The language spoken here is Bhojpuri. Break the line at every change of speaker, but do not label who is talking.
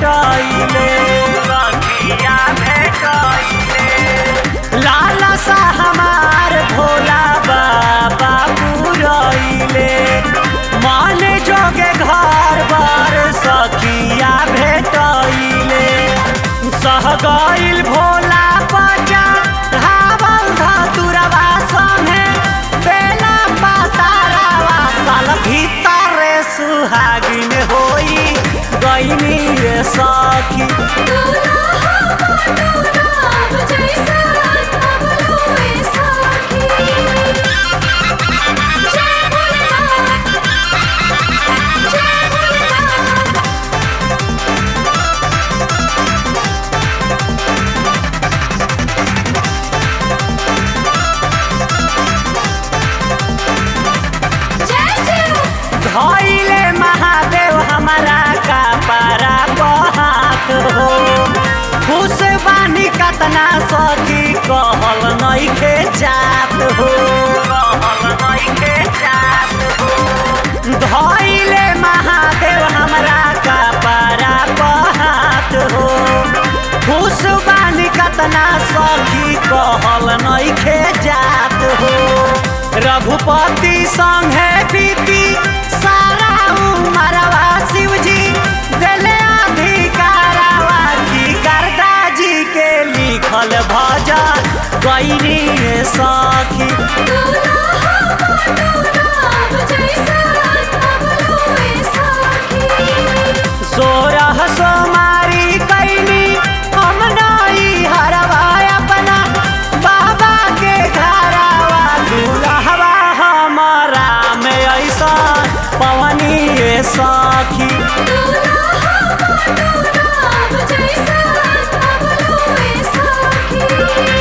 भेटैले सखिया भेटैले लाला सा हमार भोला बाबा पुरैले मन जोगे घर बार सखिया भेटैले सह गइल भोला पचा धावल धतुरवा संगे बेला पातारावा साल भीतरे सुहागिन होई गइनी रे सखी
दुल्हा राम जैसा अबलो ए सखी जय भोलेनाथ जय भोलेनाथ जय शिव
धैले महादेव हमारा का पारा बहात हो खुश बानी कतना सखी कहल नइखे जात हो कहल नइखे जात हो धैले महादेव हमरा का पारा बहात हो खुश बानी कतना सखी कहल नइखे जात हो रघुपति संगे बीती सारा उमरवा शिवजी दिले अधिकारवा की करदा जी के लिखल भजन गईनी सखी
दुल्हा राम जैसा अबलो ए सखी
सोरह सोमारी कैनी हम नई हरवा अपना बाबा के घरवा दुल्हवा हमारा में ऐसा पवनी ये सखी
दुल्हा राम जैसा अबलो ए सखी